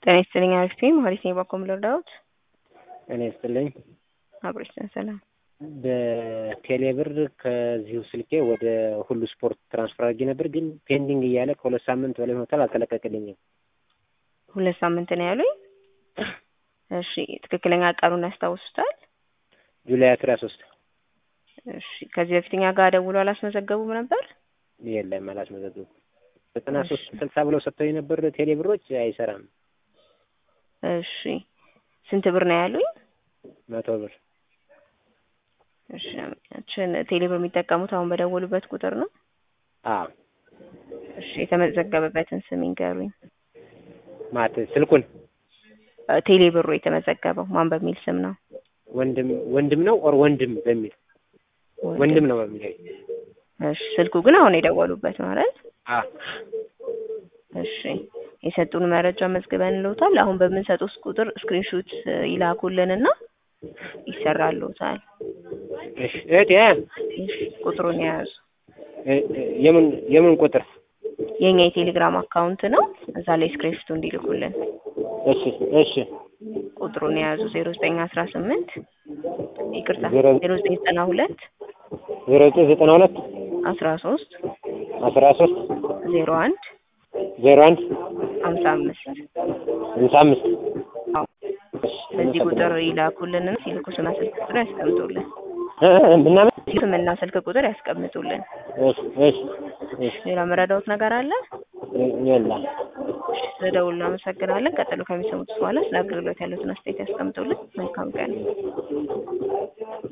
ጤና ይስጥልኝ አሪፍ ነኝ መሀሌት ነኝ ባኮ ልርዳዎት? ጤና ይስጥልኝ አብሮች ነን ሰላም በቴሌ ብር ከዚሁ ስልኬ ወደ ሁሉ ስፖርት ትራንስፈር አድርጌ ነበር፣ ግን ፔንዲንግ እያለ ከሁለት ሳምንት በላይ ሆኖታል፣ አልተለቀቀልኝም። ሁለት ሳምንት ነው ያሉኝ። እሺ ትክክለኛ ቀኑን ያስታውሱታል? ጁላይ አስራ ሶስት እሺ ከዚህ በፊት እኛ ጋር ደውሎ አላስመዘገቡም ነበር? የለም አላስመዘገቡም። ዘጠና ሶስት ስልሳ ብለው ሰጥተው የነበር ቴሌ ብሮች አይሰራም። እሺ ስንት ብር ነው ያሉኝ? መቶ ብር እሺ ችን ቴሌ ብር የሚጠቀሙት አሁን በደወሉበት ቁጥር ነው? አዎ እሺ የተመዘገበበትን ስም ይንገሩኝ። ማለት ስልኩን ቴሌ ብሩ የተመዘገበው ማን በሚል ስም ነው? ወንድም ወንድም ነው ኦር ወንድም በሚል ወንድም ነው በሚል እሺ ስልኩ ግን አሁን የደወሉበት ማለት አ እሺ የሰጡን መረጃ መዝግበን ልዎታል። አሁን በምንሰጡት ቁጥር ስክሪንሾት ይላኩልንና ይሰራልዎታል። እሺ እህቴ እሺ ቁጥሩን የያዙ የምን የምን ቁጥር? የኛ የቴሌግራም አካውንት ነው። እዛ ላይ ስክሪንሾቱ እንዲልኩልን እሺ እሺ ቁጥሩን የያዙ ዜሮ ዘጠኝ አስራ ስምንት ይቅርታ ዜሮ- ዜሮ ዘጠኝ ዘጠና ሁለት ዜሮ ዘጠኝ ዘጠና ሁለት አስራ ሶስት አስራ ሶስት ዜሮ አንድ ዜሮ አንድ ሀምሳ አምስት ሃምሳ አምስት አዎ በዚህ ቁጥር ይላኩልንና ሲልኩ ስምና ስልክ ቁጥር ያስቀምጡልን። እ እ ምናምን ስምና ስልክ ቁጥር ያስቀምጡልን። እሺ እሺ እሺ ሌላ መረዳዎት ነገር አለ? የለም ስለደውሉ እናመሰግናለን። ቀጥሎ ከሚሰሙት በኋላ ስለ አገልግሎት ያሉትን አስተያየት ያስቀምጡልን። መልካም ቀን።